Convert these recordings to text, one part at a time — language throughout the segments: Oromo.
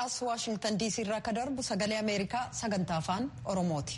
as waashingtan diisii irraa akka darbu sagalee ameerikaa sagantaa afaan oromooti.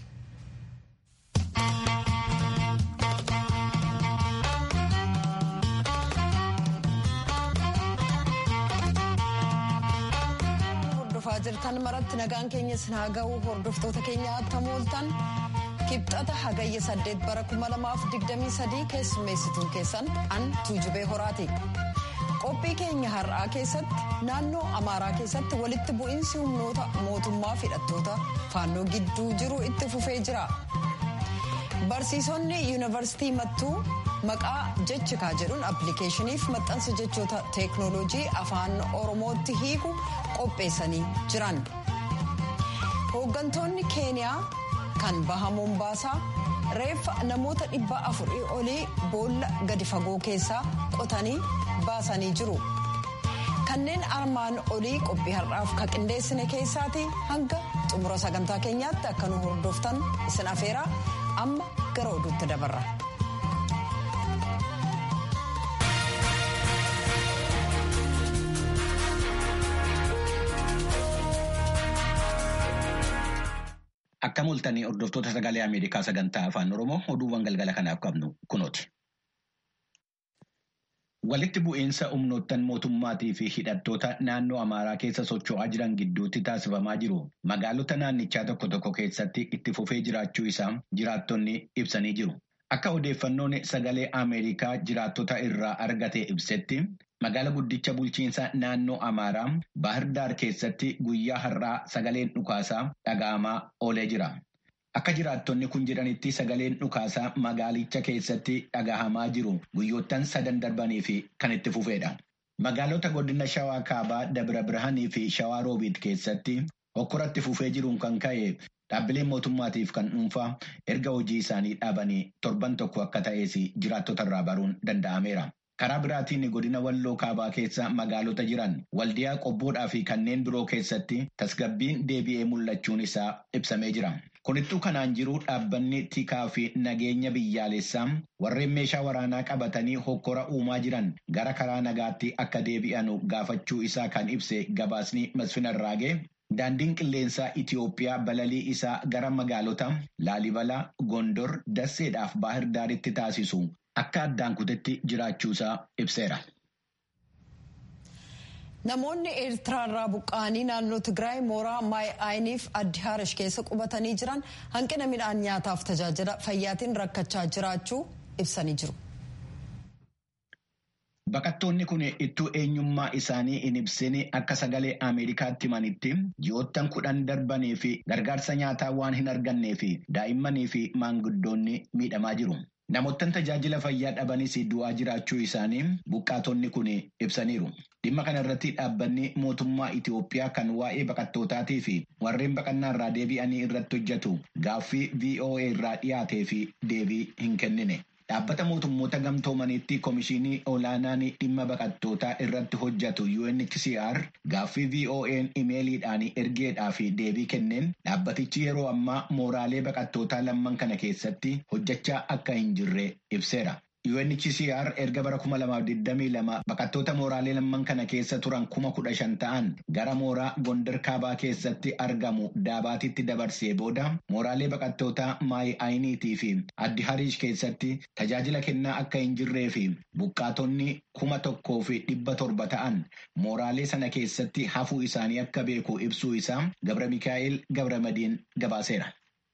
hordofaa jirtan maratti nagaan keenya isin haa ga'u hordoftoota keenya attam ooltan kibxata hagayya saddeet bara kuma lamaaf digdamii sadii keessummeessituun keessan an tuujubee horaati. qophii keenya har'aa keessatti naannoo amaaraa keessatti walitti bu'iinsi humnoota mootummaa hidhattoota faannoo gidduu jiru itti fufee jira barsiisonni yuunivarsiitii mattuu maqaa jechikaa jedhuun appilikeeshiniif maxxansa jechoota teeknooloojii afaan oromootti hiiku qopheessanii jiran hooggantoonni keeniyaa kan baha moombaasaa reeffa namoota dhibba afurii olii boolla gadi fagoo keessaa qotanii baasanii jiru kanneen armaan olii qophii har'aaf ka qindeessine keessaati hanga xumura sagantaa keenyaatti akka nu hordoftan isin afeeraa amma gara oduutti dabarra. Akka mul'atanii hordoftoota sagalee Ameerikaa sagantaa afaan Oromoo oduuwwan galgala kanaaf qabnu kunooti. Walitti bu'iinsa humnoottan mootummaatii fi hidhattoota naannoo Amaaraa keessa socho'aa jiran gidduutti taasifamaa jiru. Magaalota naannichaa tokko tokko keessatti itti fufee jiraachuu isaa jiraattonni ibsanii jiru. Akka odeeffannoon sagalee Ameerikaa jiraattota irraa argate ibsetti magaala guddicha bulchiinsa naannoo Amaaraa Baahirdaar keessatti guyyaa har'aa sagaleen dhukaasaa dhaga'amaa oolee jira. Akka jiraattonni kun jedhanitti sagaleen dhukaasaa magaalicha keessatti dhagahamaa jiru guyyoottan sadan darbanii fi kan itti fufedha. Magaalota godina Shawaa Kaabaa, Dabra Birhaanii fi Shawaa Roobiit keessatti hokkoratti fufee jiruun kan ka'e dhaabbileen mootummaatiif kan dhuunfaa erga hojii isaanii dhaabanii torban tokko akka ta'es jiraattota irraa baruun danda'ameera. Karaa biraatiin godina walloo kaabaa keessa magaalota jiran waldiyaa qobboodhaa fi kanneen biroo keessatti tasgabbiin deebi'ee mul'achuun isaa ibsamee jira. Kunittuu kanaan jiru dhaabbanni tikaa fi nageenya biyyaalessaa warreen meeshaa waraanaa qabatanii hokkora uumaa jiran gara karaa nagaatti akka deebi'an gaafachuu isaa kan ibse gabaasni Masfin Arraagee daandiin qilleensaa Itiyoophiyaa balalii isaa gara magaalota Laalibalaa, Gondor, Dasseedhaaf Baahir Daaritti taasisu akka addaan kutetti jiraachuusaa ibseera. Namoonni Eertiraarraa buqqa'anii naannoo Tigraay mooraa Maay'aayiniif addi Harish keessa qubatanii jiran hanqina midhaan nyaataaf tajaajila fayyaatiin rakkachaa jiraachuu ibsanii jiru. Baqattoonni kun ittuu eenyummaa isaanii hin ibsin akka sagalee Ameerikaatti himanitti ji'oottan kudhan darbanii fi gargaarsa nyaataa waan hin argannee fi daa'immanii fi maanguddoonni miidhamaa jiru. Namoottan tajaajila fayyaa dhabanis du'aa jiraachuu isaanii buqqaatonni kun ibsaniiru. Dhimma kana irratti dhaabbanni mootummaa Itiyoophiyaa kan waa'ee baqattootaatii fi warreen baqannaa irraa deebi'anii irratti hojjetu gaaffii VOA irraa dhiyaatee fi deebii hin kennine. Dhaabbata mootummoota gamtoomaniitti komishinii olaanaan dhimma baqattootaa irratti hojjetu UNHCR gaaffii VOA'n imeeliidhaan ergeedhaa fi deebii kenneen dhaabbatichi yeroo ammaa mooraalee baqattootaa lamman kana keessatti hojjechaa akka hin jirre ibseera. UNHCR erga bara 2022 baqattoota mooraalee lamman kana keessa turan kuma kudha shan ta'an gara mooraa Gondar Kaabaa keessatti argamu Daabaatitti dabarsee booda mooraalee baqattootaa Maay'aayiniitii fi Addi Hariish keessatti tajaajila kennaa akka hin jirree fi buqqaatonni kuma tokkoo fi dhibba torba ta'an mooraalee sana keessatti hafuu isaanii akka beeku ibsuu isaa Gabra Mikaa'el Gabra Madiin gabaaseera.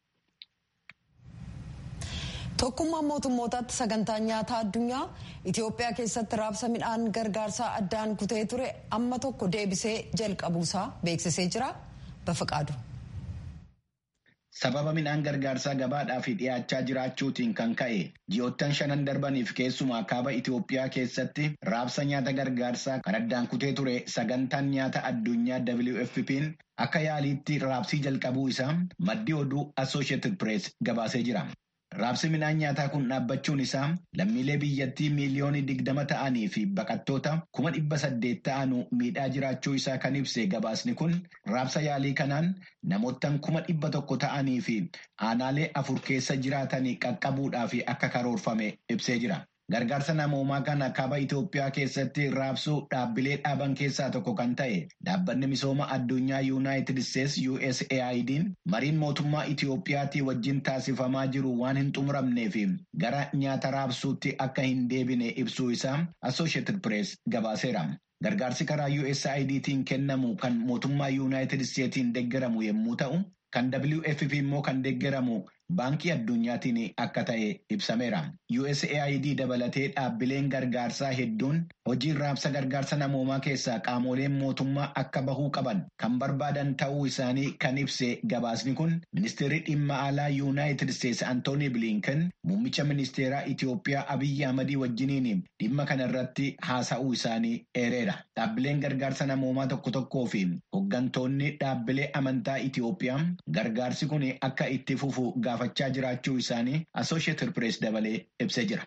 Tokkummaan mootummootaatti sagantaan nyaataa addunyaa Itoophiyaa keessatti raabsa midhaan gargaarsaa addaan kutee ture amma tokko deebisee jalqabuusaa beeksisee jira. Bafaqaadu. Sababa midhaan gargaarsaa gabaadhaaf dhiyaachaa jiraachuutiin kan ka'e ji'oottan shanan darbaniif keessumaa kaaba Itoophiyaa keessatti raabsa nyaata gargaarsaa kan addaan kutee ture sagantaan nyaata addunyaa WFP'n akka yaaliitti raabsii jalqabuu isaa maddi oduu Associated Press gabaasee jira. Raabsi midhaan nyaataa kun dhaabbachuun isaa lammiilee biyyattii miiliyoonii digdama ta'anii fi baqattoota kuma dhibba saddeet ta'anu miidhaa jiraachuu isaa kan ibse gabaasni kun raabsa yaalii kanaan namoottan kuma dhibba tokko ta'anii fi aanaalee afur keessa jiraatanii qaqqabuudhaaf akka karoorfame ibsee jira. gargaarsa namoomaa kana kaaba Itoophiyaa keessatti raabsuu dhaabbilee dhaaban keessaa tokko kan ta'e dhaabbanni misooma addunyaa Yuunaayitid Isteetsi USAID'n mariin mootummaa Itoophiyaatii wajjin taasifamaa jiru waan hin xumuramneef gara nyaata raabsuutti akka hin deebine ibsuu isaa Associated Press gabaaseera. Gargaarsi karaa USAIDtiin kennamu kan mootummaa Yuunaayitid Isteetiin deeggaramu yommuu ta'u, kan WFP immoo kan deeggaramu baankii addunyaatiin akka ta'e ibsameera. USAID dabalatee dhaabbileen gargaarsaa hedduun hojii raabsa gargaarsa namoomaa keessaa qaamoleen mootummaa akka bahuu qaban kan barbaadan ta'uu isaanii kan ibse gabaasni kun ministeerri dhimma alaa Yuunaayitid Isteetsi Antooni Bilinken muummicha ministeeraa Itoophiyaa Abiyyi Ahmadii wajjiniin dhimma kana irratti haasa'uu isaanii eereera. Dhaabbileen gargaarsa namoomaa tokko tokkoo fi hooggantoonni dhaabbilee amantaa Itoophiyaa gargaarsi kun akka itti fufu gaafachaa jiraachuu isaanii Associated Press dabalee ibsee jira.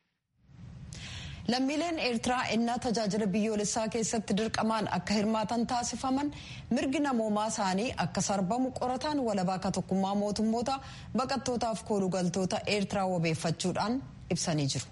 Lammiileen Eertiraa ennaa tajaajila biyyoolessaa keessatti dirqamaan akka hirmaatan taasifaman mirgi namoomaa isaanii akka sarbamu qorataan walabaa ka tokkummaa mootummoota baqattootaaf koolugaltoota Eertiraa wabeeffachuudhaan ibsanii jiru.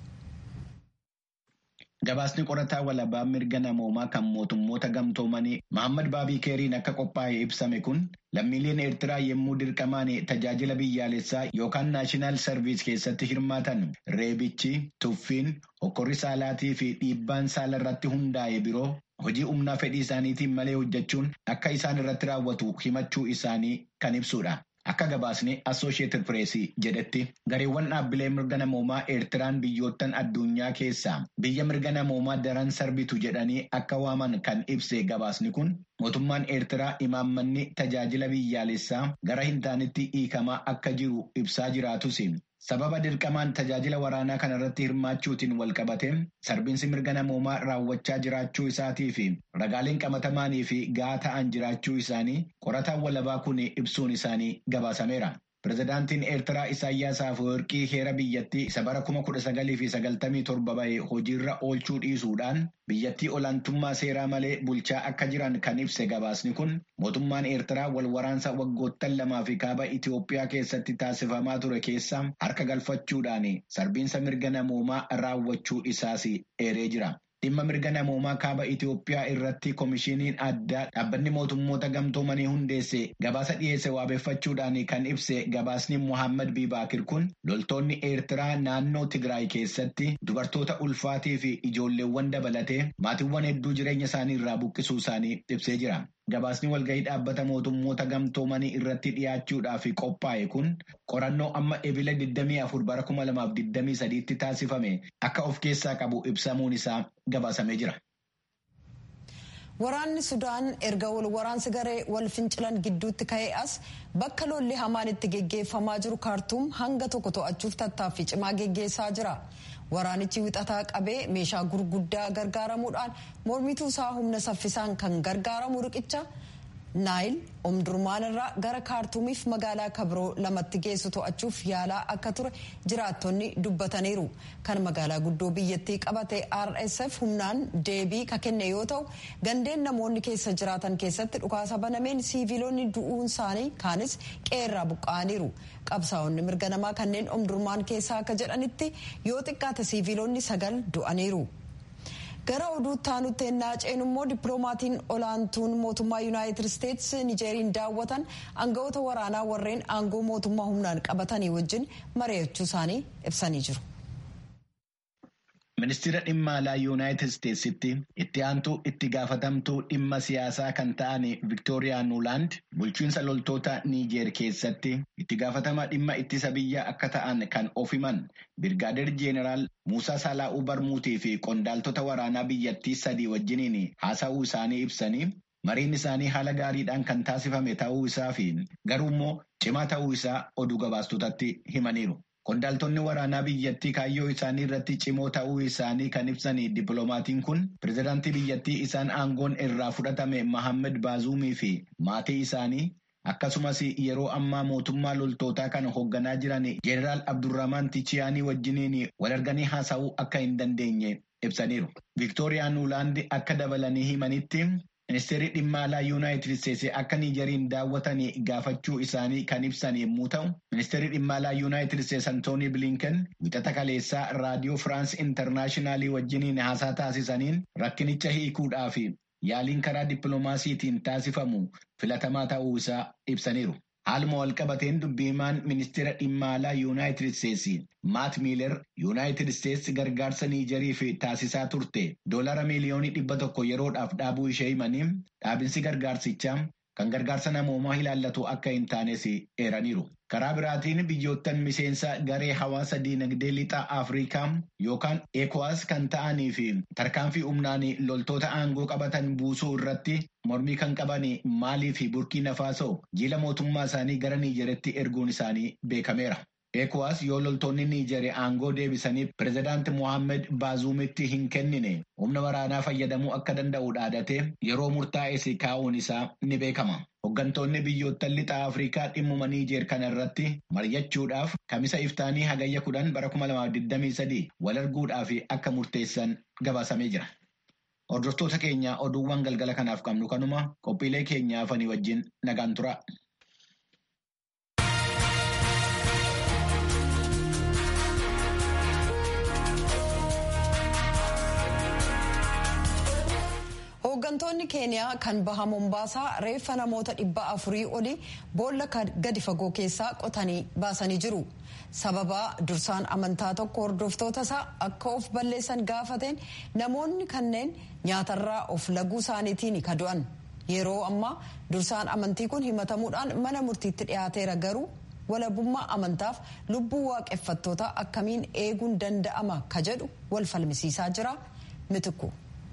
Gabaasni qorataa walabaa mirga namoomaa kan mootummoota gamtoomanii Mahammad Baabii Keeriin akka qophaa'e ibsame kun lammiileen Eertiraa yommuu dirqamaan tajaajila biyyaalessaa yookaan naashinaal sarviis keessatti hirmaatan reebichi, tuffiin, hokkorri saalaatii fi dhiibbaan saala irratti hundaa'e biroo hojii humnaa fedhii isaaniitiin malee hojjechuun akka isaan irratti raawwatu himachuu isaanii kan ibsudha. Akka gabaasni Associated Press jedhetti gareewwan dhaabbilee mirga namoomaa Eertiraan biyyoottan addunyaa keessaa biyya mirga namoomaa daran sarbitu jedhanii akka waaman kan ibse gabaasni kun mootummaan Eertiraa imaammanni tajaajila biyyaalessaa gara hin taanetti hiikamaa akka jiru ibsaa jiraatus sababa dirqamaan tajaajila waraanaa kana irratti hirmaachuutiin walqabate sarbiinsi mirga namoomaa raawwachaa jiraachuu isaatii fi ragaaleen qabatamaanii fi gahaa ta'an jiraachuu isaanii qorataan walabaa kun ibsuun isaanii gabaasameera. Pireezidaantiin Eertiraa Isaayyaas Afeworqii heera biyyattii isa bara kuma kudha sagalii fi sagaltamii torba bahe hojiirra oolchuu dhiisuudhaan biyyattii olaantummaa seeraa malee bulchaa akka jiran kan ibse gabaasni kun mootummaan Eertiraa wal waraansa waggoottan lamaa fi kaaba Itoophiyaa keessatti taasifamaa ture keessa harka galfachuudhaan sarbiinsa mirga namoomaa raawwachuu isaas eeree jira. Dhimma mirga namoomaa kaaba Itoophiyaa irratti koomishiniin addaa dhaabbanni mootummoota gamtoomanii hundeesse gabaasa dhiyeesse waabeeffachuudhaan kan ibse gabaasni Muhammad Bibaakir kun loltoonni Eertiraa naannoo Tigraay keessatti dubartoota ulfaatii fi ijoolleewwan dabalatee maatiiwwan hedduu jireenya isaanii irraa buqqisuu isaanii ibsee jira. Gabaasni walgahii dhaabbata mootummoota gamtoomanii irratti dhiyaachuudhaaf qophaa'e kun qorannoo amma ebila 24 bara 2023 tti taasifame akka of keessaa qabu ibsamuun isaa gabaasamee jira. Waraanni Sudaan erga wal waraansi garee wal fincilan gidduutti ka'ee as bakka lolli hamaan itti geggeeffamaa jiru kaartuum hanga tokko to'achuuf tattaaffii cimaa geggeessaa jira. Waraanichi wixataa qabee meeshaa gurguddaa gargaaramuudhaan mormituu isaa humna saffisaan kan gargaaramu riqicha naayil omdurmaan irraa gara kaartuumiif magaalaa kabiroo lamatti geessu to'achuuf yaalaa akka ture jiraattonni dubbataniiru. Kan magaalaa guddoo biyyattii qabate RSF humnaan deebii ka kenne yoo ta'u gandeen namoonni keessa jiraatan keessatti dhukaasa banameen siiviloonni du'uun isaanii kaanis qeerraa buqqa'aniiru. Qabsaa'onni mirga namaa kanneen omdurmaan keessaa akka jedhanitti yoo xiqqaate siiviloonni sagal du'aniiru. gara oduutti aanutti ennaa ceenu immoo dippiloomatiin olaantuun mootummaa yuunaayitid isteetsi nijeeriin daawwatan aangawoota waraanaa warreen aangoo mootummaa humnaan qabatanii wajjin mari'achuu isaanii ibsanii jiru. Ministeera dhimma alaa yuunaayitid isteetsitti itti aantuu itti gaafatamtuu dhimma siyaasaa kan ta'an Viktooriyaa Nuuland bulchiinsa loltoota Niijeer keessatti itti gaafatamaa dhimma ittisa biyyaa akka ta'an kan of himan Birgaadeer Jeeneraal Muusaa Salaa'uu Barmuutii fi qondaaltota waraanaa biyyattii sadii wajjiniin haasa'uu isaanii ibsanii mariin isaanii haala gaariidhaan kan taasifame ta'uu isaa fi garuu immoo cimaa ta'uu isaa oduu gabaastotatti himaniiru. Qondaaltonni waraanaa biyyattii kaayyoo isaanii irratti cimoo ta'uu isaanii kan ibsan dippiloomatiin kun pireezidaantii biyyattii isaan aangoon irraa fudhatame Mahammed Baazuumii fi maatii isaanii akkasumas yeroo ammaa mootummaa loltootaa kan hoogganaa jiran Jeneraal Abdurrahman Tichiyaanii wajjiniin wal arganii haasa'uu akka hin dandeenye ibsaniiru. Viktooriyaan Nuulaandi akka dabalanii himanitti ministeerri dhimma alaa yuunaayitid isteetsi akka niijeriin daawwatanii gaafachuu isaanii kan ibsan yommuu ta'u ministeerri dhimma alaa yuunaayitid isteetsi antoonii bilinken wixata kaleessaa raadiyoo firaans intarnaashinaalii wajjiniin haasaa taasisaniin rakkinicha hiikuudhaa fi yaaliin karaa dippiloomaasiitiin taasifamu filatamaa ta'uu isaa ibsaniiru. Haaluma walqabateen dubbiimaan ministeera dhimma alaa yuunaayitid isteetsi maat miiler yuunaayitid isteetsi gargaarsa niijeriif taasisaa turte doolara miiliyoonii dhibba tokko yeroodhaaf dhaabuu ishee himanii dhaabinsi gargaarsichaa kan gargaarsa namoomaa ilaallatu akka hin taanes eeraniiru. Karaa biraatiin biyyoottan miseensa garee hawaasa diinagdee lixaa Afrikaa yookaan ECOWAS kan ta'anii fi tarkaanfii humnaan loltoota aangoo qabatan buusuu irratti mormii kan qaban Maalii fi Burkiina Faasoo jiila mootummaa isaanii gara Niijeritti erguun isaanii beekameera. ECOWAS yoo loltoonni Niijeri aangoo deebisanii pirezidaanti Mohaammed Baazuumitti hin kennine humna waraanaa fayyadamuu akka danda'u dhaadatee yeroo murtaa'es kaa'uun isaa ni beekama. Hooggantoonni biyyoottan lixaa Afrikaa dhimmuma Niijer kana irratti mari'achuudhaaf kamisa iftaanii hagayya kudhan bara 2023 wal arguudhaaf akka murteessan gabaasamee jira. Hordoftoota keenya oduuwwan galgala kanaaf qabnu kanuma qophiilee keenyaa fanii wajjin nagaan tura. Hooggantoonni keeniyaa kan baha Mombaasaa reeffa namoota dhibba afurii olii boolla gadi fagoo keessaa qotanii baasanii jiru. Sababa dursaan amantaa tokko hordoftoota isaa akka of balleessan gaafateen namoonni kanneen nyaatarraa of laguu isaaniitiin ka du'an. Yeroo ammaa dursaan amantii kun himatamuudhaan mana murtiitti dhiyaateera garuu walabummaa amantaaf lubbuu waaqeffattootaa akkamiin eeguun danda'ama ka jedhu wal falmisiisaa jira mitikku.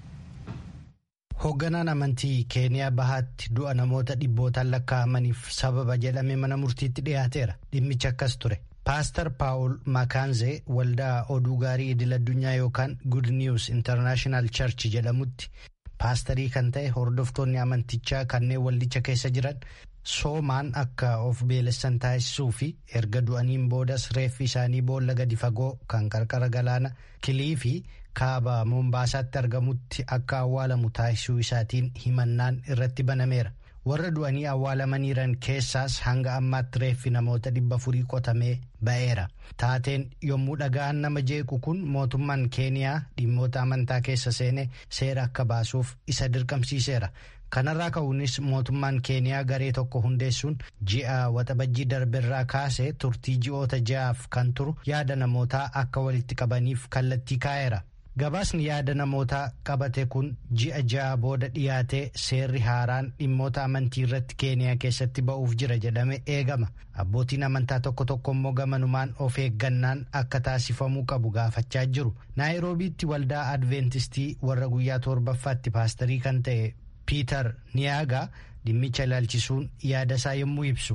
Hoogganaan amantii keeniyaa bahaatti du'a namoota dhibbootaan lakkaa'amaniif sababa jedhame mana murtiitti dhiyaateera dhimmichi akkas ture. Paastar Paawul Makaanzee waldaa oduu gaarii idil addunyaa yookaan Good News International Church jedhamutti paastarii kan ta'e hordoftoonni amantichaa kanneen waldicha keessa jiran soomaan akka of beelessan taasisuu fi erga du'aniin boodas reeffi isaanii boolla gadi fagoo kan qarqara galaana kilii fi kaaba mombaasaatti argamutti akka awwaalamu taasisuu isaatiin himannaan irratti banameera. warra du'anii awwaalamaniiran keessaas hanga ammaatti reeffi namoota dhibba afurii qotamee ba'eera taateen yommuu dhaga'an nama jeequ kun mootummaan keeniyaa dhimmoota amantaa keessa seene seera akka baasuuf isa dirqamsiiseera kanarraa ka'uunis mootummaan keeniyaa garee tokko hundeessuun ji'a waxabajjii darberraa kaasee turtii ji'oota ja'aaf kan turu yaada namootaa akka walitti qabaniif kallattii kaa'eera. gabaasni yaada namootaa qabate kun ji'a ja'a booda dhiyaatee seerri haaraan dhimmoota amantii irratti keeniyaa keessatti ba'uuf jira jedhame eegama abbootiin amantaa tokko tokko immoo gamanumaan of eeggannaan akka taasifamuu qabu gaafachaa jiru naayiroobiitti waldaa adventistii warra guyyaa torbaffaatti paastarii kan ta'e piiter niyaagaa dhimmicha ilaalchisuun yaada isaa yommuu ibsu.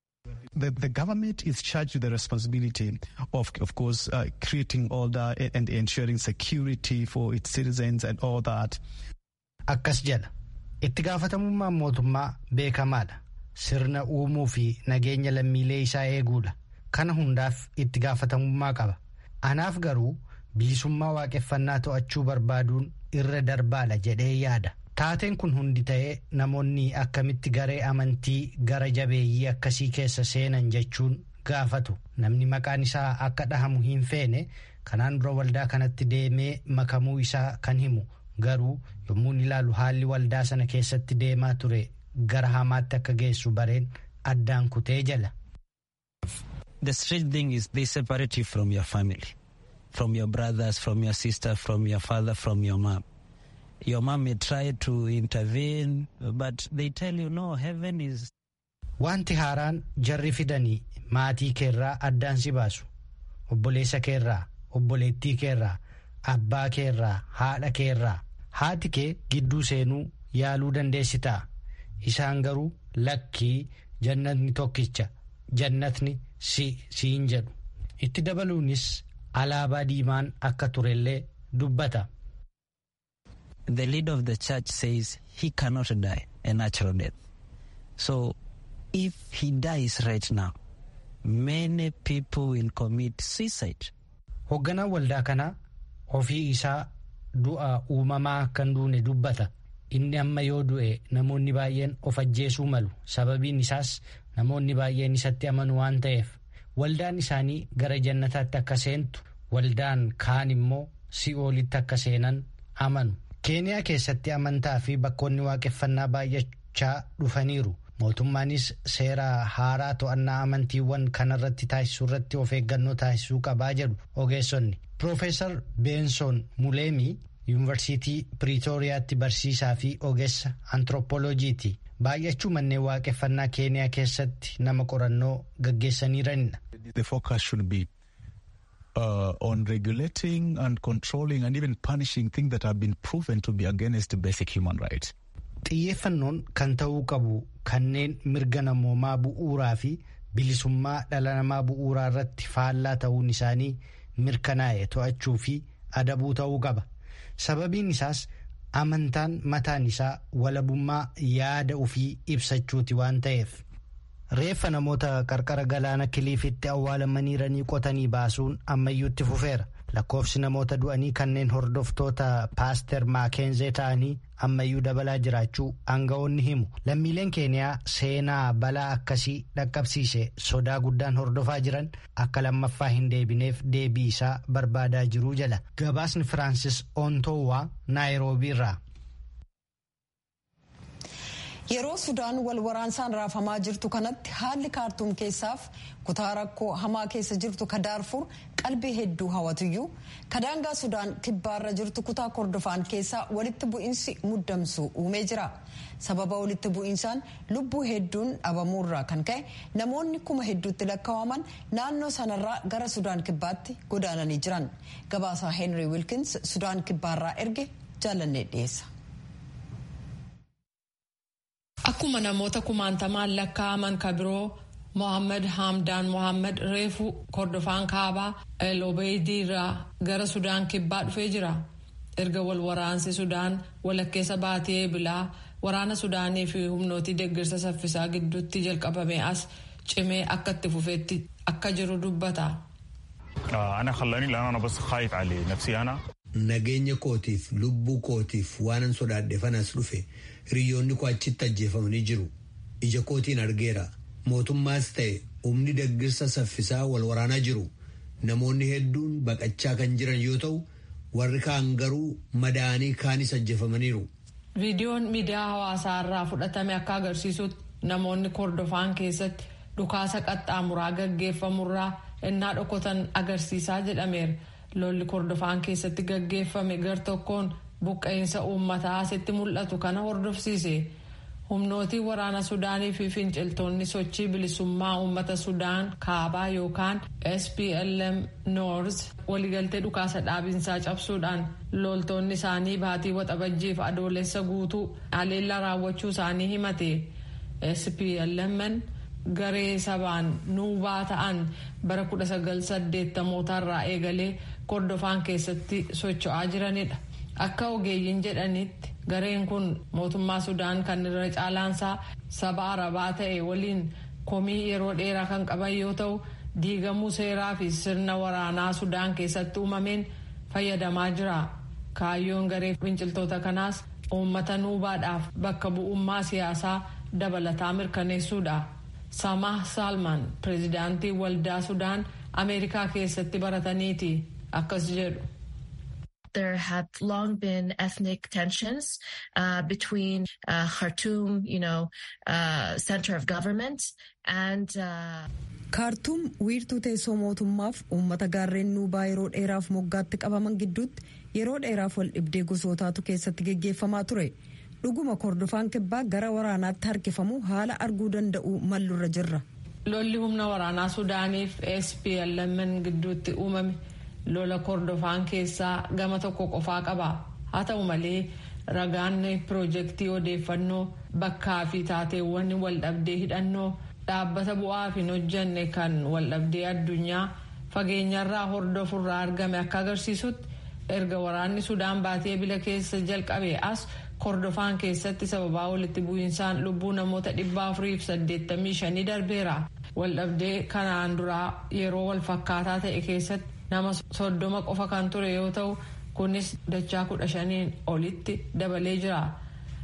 The, the government is charged with the responsibility of, of course, uh, creating order and ensuring security for its citizens and all that. Akkas jedha. Itti gaafatamummaan mootummaa beekamaadha. Sirna uumuu fi nageenya lammiilee isaa eeguudha. Kana hundaaf itti gaafatamummaa qaba. Anaaf garuu bilisummaa waaqeffannaa to'achuu barbaaduun irra darbaadha jedhee yaada. Taateen kun hundi ta'ee namoonni akkamitti garee amantii gara jabeeyyii akkasii keessa seenan jechuun gaafatu. Namni maqaan isaa akka dhahamu hin feene kanaan dura waldaa kanatti deemee makamuu isaa kan himu garuu yommuu ilaalu haalli waldaa sana keessatti deemaa ture gara hamaatti akka geessu bareen addaan kutee jala. The strange thing is they separate you from your family, from your brothers, from your sister, from your father, from your mom. Your mom may try to intervene, but they tell you no, heaven is. Wanti haaraan jarri fidanii maatii keerraa addaan si baasu. Obboleessa keerraa, obboleettii keerraa, abbaa keerraa, haadha keerraa. Haati kee gidduu seenuu yaaluu dandeessitaa. Isaan garuu lakkii jannatni tokkicha, jannatni si siin jedhu. Itti dabaluunis alaabaa diimaan akka turellee dubbata. the leader of the church says he cannot die a natural death. So if he dies right now, many people will commit suicide. Hoogganaan waldaa kanaa ofii isaa du'a uumamaa akka hin duune dubbata. inni amma yoo du'e namoonni baay'een of ajjeesuu malu sababiin isaas namoonni baay'een isatti amanu waan ta'eef waldaan isaanii gara jannataatti akka seentu waldaan kaan immoo si'oolitti akka seenan amanu. keeniyaa keessatti amantaa fi bakkoonni waaqeffannaa baay'achaa dhufaniiru mootummaanis seera haaraa to'annaa amantiiwwan kanarratti taasisuu irratti of eeggannoo taasisuu qabaa jedhu ogeessonni piroofeesar beensoon muleemii yuunivarsiitii piriitooriyaatti barsiisaa fi ogeessa antiroopooloojiiti baay'achuu manneen waaqeffannaa keeniyaa keessatti nama qorannoo gaggeessaniiranidha. Uh, on regulating and controlling and even punishing things that have been proven to be against basic human rights. Xiyyeeffannoon kan ta'uu qabu kanneen mirga namoomaa bu'uuraa fi bilisummaa dhala namaa bu'uuraa irratti faallaa ta'uun isaanii mirkanaa'e to'achuu fi adabuu ta'uu qaba. Sababiin isaas amantaan mataan isaa walabummaa yaada ofii ibsachuuti waan ta'eef. reeffa namoota qarqara galaana kiliifitti awwaalamaniiranii qotanii baasuun ammayyuutti fufeera lakkoofsi namoota du'anii kanneen hordoftoota paaster maakenzee ta'anii ammayyuu dabalaa jiraachuu aanga'oonni himu lammiileen keeniyaa seenaa balaa akkasii dhaqqabsiise sodaa guddaan hordofaa jiran akka lammaffaa hin deebineef deebii isaa barbaadaa jiruu jala gabaasni firaansis ontowaa naayiroobii irraa. yeroo sudaan wal waraansaan raafamaa jirtu kanatti haalli kaartuum keessaaf kutaa rakkoo hamaa keessa jirtu ka daarfur qalbii hedduu hawwatuyyuu kadaangaa sudaan kibbaarra jirtu kutaa kordofaan keessaa walitti bu'iinsi muddamsu uumee jira sababa walitti bu'iinsaan lubbuu hedduun dhabamuurraa kan ka'e namoonni kuma hedduutti lakkaa'aman naannoo sanarraa gara sudaan kibbaatti godaananii jiran gabaasaa heenrii wilkins sudaan kibbaarraa erge jaalannee dhiyeessa. Akkuma namoota kumaantamaan lakkaa'aman ka biroo Mohaammed Hamdaan Mohaammed reefu kordofaan kaabaa El Obeidii irraa gara Sudaan kibbaa dhufee jira. Erga wal waraansi Sudaan walakkeessa baatee eebilaa waraana Sudaanii fi humnootii deeggarsa saffisaa gidduutti jalqabame as cimee akka itti fufeetti akka jiru dubbata. Nageenya kootiif lubbuu kootiif waanan sodaadheefanas dhufe hiriyoonni koo achitti ajjeefamanii jiru. Ija kootiin argeera. Mootummaas ta'e humni deeggarsa saffisaa wal waraanaa jiru. Namoonni hedduun baqachaa kan jiran yoo ta'u warri kaan garuu madaa'anii kaanis ajjeefamaniiru. Viidiyoon miidiyaa hawaasaa irraa fudhatame akka agarsiisutti namoonni kordofaan keessatti dhukaasa qaxxaamuraa gaggeeffamurraa innaa dhokotan agarsiisaa jedhameera. lolli kordofaan keessatti gaggeeffame gar tokkoon buqqa'insa uummataa asitti mul'atu kana hordofsiise humnootii waraana sudaanii fi finciltoonni sochii bilisummaa uummata sudaan kaabaa yookaan splm noors waliigaltee dhukaasa dhaabinsaa cabsuudhaan loltoonni isaanii baatii waxabajjiif adoolessa guutuu haleellaa raawwachuu isaanii himate splmn garee sabaan nuubaa ta'an bara 1980 irraa eegalee kordofaan keessatti socho'aa jiranidha. Akka ogeeyyiin jedhanitti gareen kun mootummaa Sudaan kan irra caalaansaa saba Arabaa ta'e waliin komii yeroo dheeraa kan qaban yoo ta'u diigamuu seeraa fi sirna waraanaa Sudaan keessatti uumameen fayyadamaa jira. Kaayyoon garee finciltoota kanaas uummata nuubaadhaaf bakka bu'ummaa siyaasaa dabalataa mirkaneessuudha. Samah Salman pireezidaantii waldaa Sudaan Ameerikaa keessatti barataniiti akkas jedhu. There have long been ethnic tensions uh, between uh, Khartoum, you know, uh, center of government, and. kaartuum wiirtuu teessoo mootummaaf uummata gaarreen nuubaa yeroo dheeraaf moggaatti qabaman gidduutti yeroo dheeraaf wal dhibdee gosootaatu keessatti geggeeffamaa ture. dhuguma kordofaan kibbaa gara waraanaatti harkifamu haala arguu danda'u mallurra jirra. lolli humna waraanaa sudaaniif splmn gidduutti uumame lola kordofaan keessaa gama tokko qofaa qaba haa ta'u malee ragaan piroojeektii odeeffannoo bakkaa fi taateewwan waldhabdee hidhannoo dhaabbata bu'aaf hin hojjanne kan waldhabdee addunyaa fageenyarraa hordofurraa argame akka agarsiisutti erga waraanni sudaan baatee bila keessa jalqabe as. kordofaan keessatti sababaa walitti bu'iinsaan lubbuu namoota dhibba afuriif saddeettamii shanii darbeera waldhabdee kanaan duraa yeroo wal fakkaataa ta'e keessatti nama soddoma qofa kan ture yoo ta'u kunis dachaa kudha shaniin olitti dabalee jira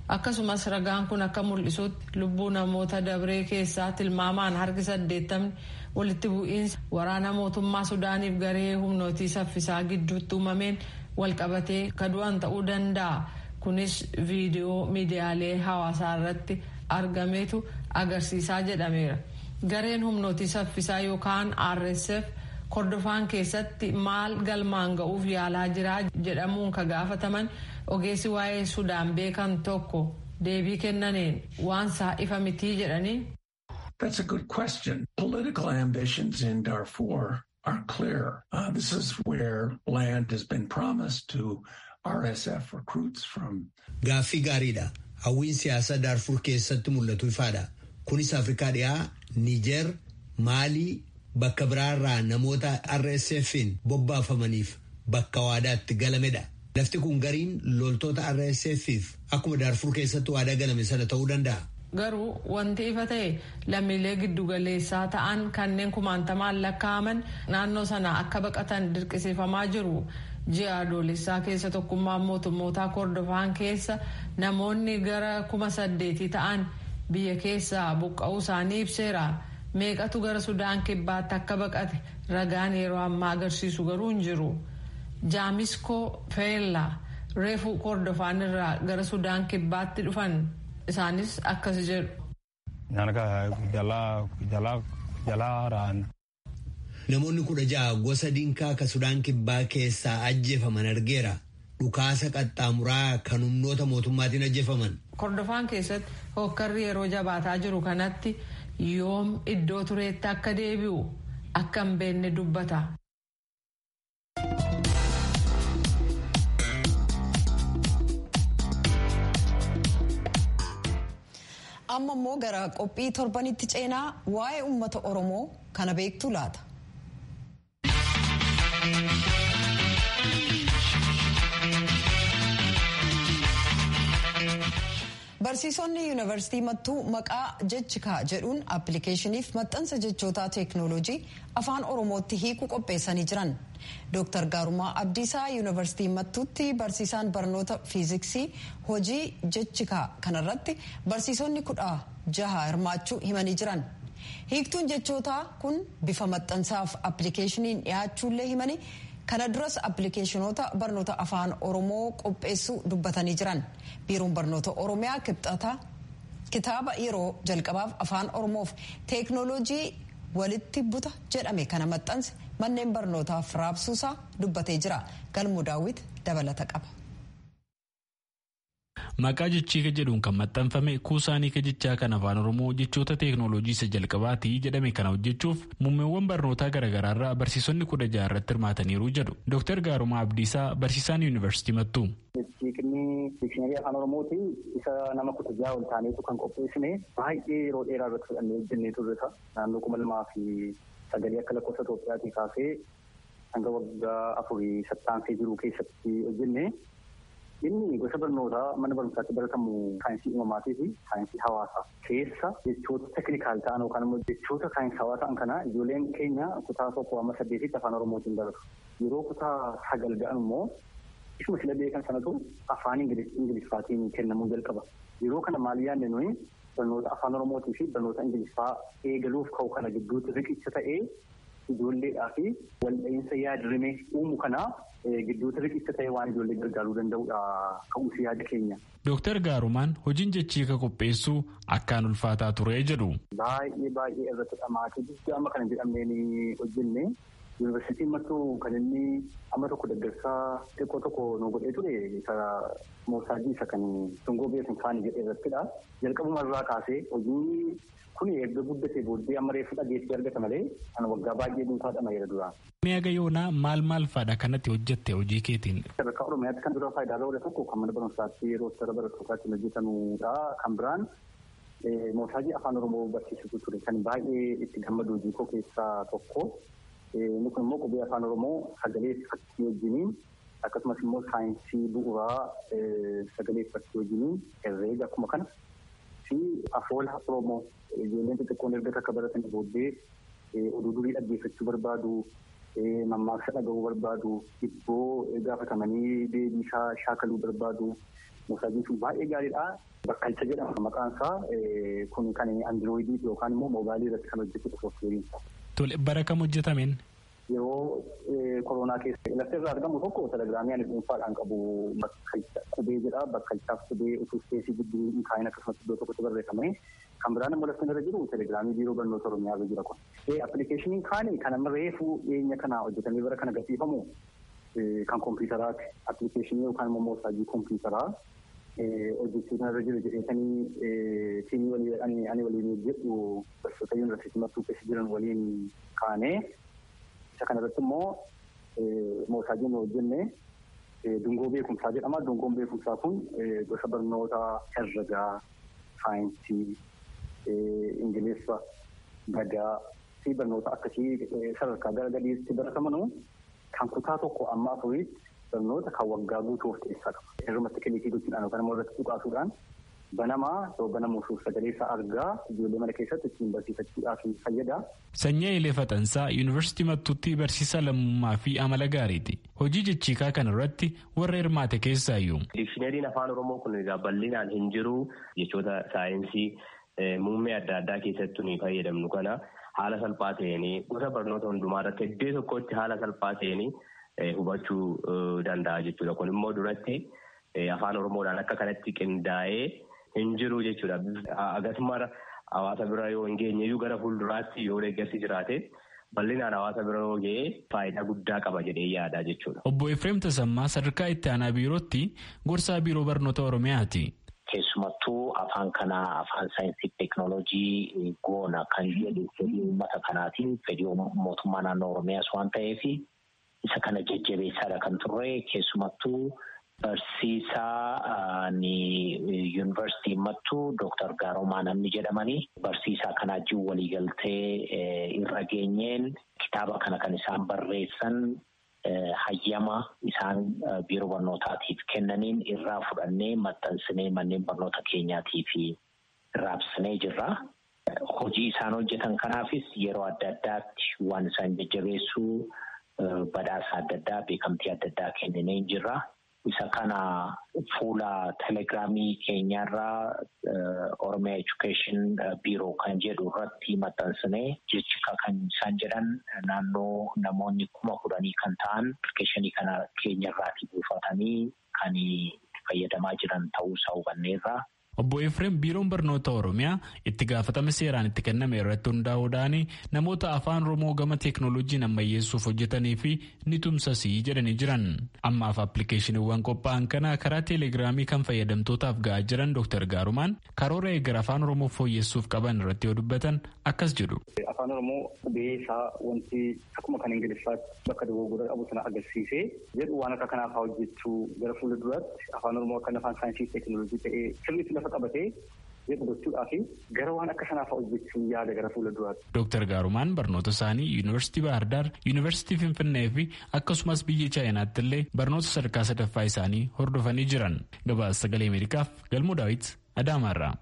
akkasumas ragaan kun akka mul'isutti lubbuu namoota dabree keessaa tilmaamaan harki saddeettamni walitti bu'iinsa waraana mootummaa sudaaniif garee humnootii saffisaa gidduutti uumameen walqabatee kadu'an ta'uu danda'a kunis viidiyoo miidiyaalee hawaasaa irratti argametu agarsiisaa jedhameera gareen humnootii saffisaa yookaan rsf kordofaan keessatti maal galmaan ga'uuf yaalaa jiraa jedhamuun ka gaafataman ogeessi waa'ee sudaan beekan tokko deebii kennaniin waan isaa ifa mitii jedhanii. That's a good question. Political ambitions in Darfur are clear. Uh, this is where land has been promised to RSF recruits from. Gaaffii gaariidha. Hawwiin siyaasaa Darfur keessatti mul'atu ifaadha. Kunis Afrikaa dhiyaa, Niijer, Maalii, bakka biraarraa namoota RSF'n bobbaafamaniif bakka waadaatti galamedha. Lafti kun gariin loltoota RSF'if akkuma Darfur keessatti waadaa galame sana ta'uu danda'a. Garuu wanti ifa ta'e lammiilee giddugaleessaa ta'an kanneen kumaantamaan lakkaa'aman naannoo sana akka baqatan dirqisiifamaa jiru. Ji'a adoolessaa keessa tokkummaan mootummootaa kordofaan keessa namoonni gara kuma saddeetii ta'an biyya keessaa buqqa'uu isaanii ibseera. Meeqatu gara Sudaan kibbaatti akka baqate ragaan yeroo ammaa agarsiisu garuu hin jiru. Jaamiskoo Feella reefuu kordofaan irraa gara Sudaan kibbaatti dhufan isaanis akkas jedhu. Namoonni kudha ja'a gosa dinkaa ka Sudaan kibbaa keessaa ajjeefaman argeera. Dhukaasa qaxxaamuraa kan humnoota mootummaatiin ajjeefaman. Kordofaan keessatti hokkarri yeroo jabaataa jiru kanatti yoom iddoo tureetti akka deebi'u akka hin beekne dubbata. amma immoo gara qophii torbanitti ceenaa waa'ee uummata oromoo kana beektu laata. barsiisonni yuunivarsiitii mattuu maqaa jechikaa jedhuun appilikeeshiniif maxxansa jechootaa teeknooloojii afaan oromootti hiiku qopheessanii jiran dooktar gaarumaa abdiisaa yuunivarsiitii mattuutti barsiisaan barnoota fiiziksii hojii jechikaa kanarratti barsiisonni kudha jaha hirmaachuu himanii jiran hiiktuun jechootaa kun bifa maxxansaaf appilikeeshiniin dhiyaachuullee himanii kana duras appilikeeshinoota barnoota afaan oromoo qopheessuu dubbatanii jiran biiroon barnoota oromiyaa kibxata kitaaba yeroo jalqabaaf afaan oromoof teeknooloojii walitti buta jedhame kana maxxanse manneen barnootaaf raabsuusaa dubbatee jira galmoo daawwit dabalata qaba. Maqaa jechiika jedhuun kan maxxanfame kuusaanii jechaa kan afaan oromoo jechoota teeknooloojii isa jalqabaati jedhame kana hojjechuuf muummeewwan barnootaa garaagaraarraa barsiisonni kudha jaha irratti hirmaataniiru jedhu Dr. Gaarumaa Abdiisaa barsiisaan yuunivarsiitii mattuu. Jechiikni diikshinarii afaan oromooti isa nama kudha jaha ol taaneetu kan qopheessine baay'ee yeroo dheeraa irratti fudhannee hojjennee turre naannoo kuma lamaa fi sagalee akka lakkoofsa Itoophiyaatii kaasee hanga waggaa afurii sattaansee jiru keessatti hojjenne. Inni gosa barnootaa mana barumsaatti baratamu saayinsii uumamaatii fi saayinsii hawaasaa keessa jechoota tekinikaal ta'an yookaan immoo jechoota saayinsii hawaa ta'an kana ijoolleen keenya kutaa tokko amma saddeetitti afaan oromootiin baratu. Yeroo kutaa sagal ga'an immoo ishuma sila beekan sanatu afaan ingiliffaatiin kennamuu jalqaba. Yeroo kana maal yaadne nuyi barnoota afaan oromootii fi barnoota ingiliffaa eegaluuf ka'u kana gidduutti riqicha ta'ee ijoolleedhaa fi waldha'iinsa yaadrimee uumu kanaa gidduutti riqicha ta'e waan ijoollee gargaaruu danda'udha ka'umsi yaada keenya. Dooktar Gaarumaan hojiin jechiika qopheessuu akkaan ulfaataa ture jedhu. Baay'ee baay'ee irratti dhamaatii guddaa amma kana jedhamneen hojjenne yuunivarsiitiin mattuu kan inni amma tokko deggersaa xiqqoo tokko nu godhee ture isa moosaajii isa kan tungoo beekan kaanii jedhee irrattidha. Jalqabuma irraa kaasee hojii kun erga guddatee booddee amma reeffa dhageessee argata malee kan waggaa baay'ee dhuunfaadha mayeera dura. Mi'a yoonaa maal maal fa'aadha kanatti hojjette hojii keetiin? Sadarkaa Oromiyaatti kan dura faayidaa irra tokko kan mana barumsaatti yeroo sara barattootaatti hojjetamudha. Kan biraan moosaajii afaan Oromoo barsiisutu ture kan baay'ee itti gammadu hojii koo keessaa tokko. Inni kun immoo qubee afaan Oromoo sagalee fakkii wajjiniin akkasumas immoo saayinsii bu'uuraa sagalee fakkii wajjiniin herreega akkuma kana fi afoola Oromoo ijoolleen xixiqqoon erga akka baratan booddee oduu durii dhaggeeffachuu barbaadu mammaaksa dhaga'uu barbaadu hibboo gaafatamanii deebii isaa shaakaluu barbaadu moosaajiin sun baay'ee gaariidha. Bakkalcha jedhama maqaan isaa kun kan andirooyidii yookaan immoo mobaayilii irratti kan hojjetudha sooftiweeriin. Tole bara kam hojjetameen? Yeroo koronaa keessa lafti irraa argamu tokko telegiraamii ani dhuunfaadhaan qabu bakkalcha qubee jedha bakkalchaaf qubee utuu ispeesii gidduu hin kaa'in akkasumas iddoo tokkotti barreeffame kan biraan immoo lafti irra jiru telegiraamii biiroo barnoota oromiyaa irra jira kun. Appilikeeshiniin kaani kan amma reefuu dhiyeenya kana hojjetamee bara kana gatiifamu kan kompiitaraati. Appilikeeshinii yookaan immoo moosaajii kompiitaraa hojjechuun irra jiru jedheetanii tiimii walii ani waliin jedhu barsiisota yuunivarsiitii mattuu keessa jiran waliin kaanee isa kanarratti immoo moosaajiin hojjenne dungoo beekumsaa jedhama. Dungoon beekumsaa kun gosa barnoota herregaa, saayinsii, ingiliffa, gadaa fi barnoota akkasii sadarkaa gara gadiitti baratamanu kan kutaa tokko amma afuriitti barnoota kan waggaa guutuu of keessaa qaba. Irrumatti kiliikii gochuudhaan yookaan immoo irratti tuqaasuudhaan banamaa yoo banamuuf sagalee isaa argaa ijoollee mana keessatti ittiin barsiifachuudhaaf fayyada. Sanyii Ilee Faxansaa Yuunivarsiitii Mattuutti barsiisaa lammummaa fi amala gaariiti. Hojii jechiikaa kana irratti warra hirmaate keessaayyuu. Dikshinariin afaan Oromoo kun egaa bal'inaan hin jiru jechoota saayinsii muummee adda addaa keessattuu ni fayyadamnu kana haala salphaa ta'een gosa barnoota hundumaa irratti iddoo tokkotti haala salphaa ta'een hubachuu danda'a jechuudha. Kun immoo duratti afaan Oromoodhaan akka kanatti qindaa'ee hin jiru jechuudha. Akkasuma hawaasa bira yoo hin geenye gara fuulduraatti yoo deeggarsi jiraate bal'inaan hawaasa bira yoo ga'e faayidaa guddaa qaba jedhee yaada jechuudha. Obbo Efreem Tasammaa sadarkaa itti aanaa biirootti gorsaa biiroo barnoota Oromiyaati. Keessumattuu afaan kanaa afaan saayinsii teeknooloojii goona kan jedhu fedhii uummata kanaatiin fedhii mootummaa naannoo Oromiyaas waan ta'eef isa kana jajjabeessaadha kan turre keessumattuu barsiisaa yuunivarsiitii mattuu Dooktar Gaaromaa namni jedhamanii barsiisaa kanaa jiru waliigaltee irra geenyeen kitaaba kana kan isaan barreessan hayyama isaan biiroo barnootaatiif kennaniin irraa fudhannee maxxansinee manneen barnoota keenyaatiif raabsinee jirra. Hojii isaan hojjetan kanaafis yeroo adda addaatti waan isaan jajjabeessuu badhaasa adda addaa beekamtii adda addaa kenninee jirra. Isa kana fuula telegiraamii keenyarraa Oromiyaa Education Biiroo kan jedhu irratti maxxansinee jecha kan isaan jedhan naannoo namoonni kuma kudhanii kan ta'an appilikeeshinii kana keenyarraati buufatanii kan fayyadamaa jiran ta'uusaa hubanneerra. Obbo Efreem biiroon barnoota Oromiyaa itti gaafatama seeraan itti kenname irratti hundaa'uudhaan namoota afaan Oromoo gama teeknooloojiin ammayyeessuuf hojjetanii fi ni tumsasii jedhanii jiran. Ammaaf appilikeeshiniiwwan qophaa'an kana karaa teelegiraamii kan fayyadamtootaaf ga'aa jiran Dr. Gaarumaan karoora eegara afaan Oromoo fooyyessuuf qaban irratti yoo dubbatan akkas jedhu. Afaan Oromoo qubee isaa wanti akkuma kan Ingiliffaatti bakka dogoggora qabu sana agarsiisee jedhu waan akka kanaaf hojjechuu gara fuula duraatti afaan Oromoo akka afaan saayinsii teeknooloojii ta'ee sirriitti lafa qabatee jedhu gochuudhaa fi gara waan akka kanaaf hojjechuun yaada gara fuula duraatti. Dooktar Gaarumaan barnoota isaanii Yuunivarsiitii Baahirdaar, Yuunivarsiitii Finfinnee fi akkasumas biyya Chaayinaatti illee barnoota sadarkaa sadaffaa isaanii hordofanii jiran. Gabaasa sagalee Ameerikaaf Galmuu Daawit Adaamaarraa.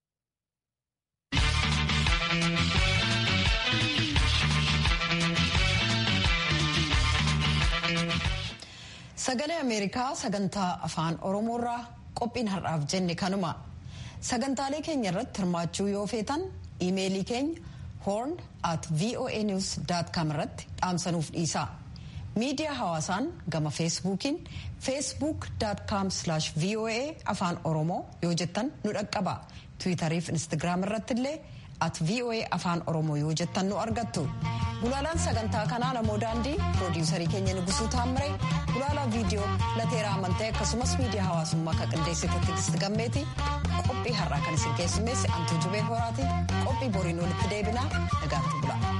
Sagalee Ameerikaa sagantaa afaan Oromoorraa qophiin har'aaf jenne kanuma. Sagantaalee keenya irratti hirmaachuu yoo feetan iimeelii keenya horn at voanews.com irratti dhaamsanuuf dhiisaa. Miidiyaa hawaasaan gama feesbuukiin facebook.com voa afaan oromoo yoo jettan nu dhaqqaba. Tiwiitarii fi Instagiraam irratti illee at voa afaan oromoo yoo jettan nu argattu. Gulaalaan sagantaa kanaa namoo daandii piroodiisarii keenya Nugusuu Taammire gulaalaa viidiyoo lateeraa amantee akkasumas miidiyaa hawaasummaa kan qindeessite Tigisti Gammeeti qophii har'aa kan isin keessummeesse Antuu Jubee Horaati qophii boriin walitti deebinaa nagaatti bula.